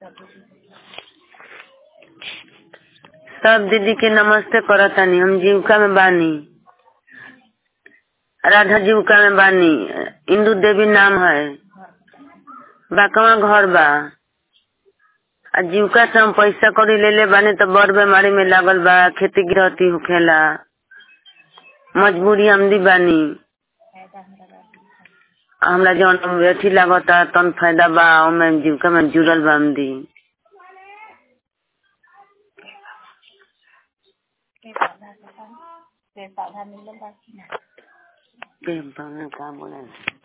सब दीदी के नमस्ते करतानी हम जीविका में बानी राधा जीविका में बानी इंदू देवी नाम है बाकवा घर बा आ जीविका से हम पैसा कौड़ी ले ले बानी तो बड़ बीमारी में लागल बा खेती गृहस्थी होखेला मजबूरी आमदी बानी हमरा जौन अथी लागता तन फायदा बा ओमे जीविका में जुड़ल बा आमदी पेड़ पौधा मिलल बा कि ना के का बोले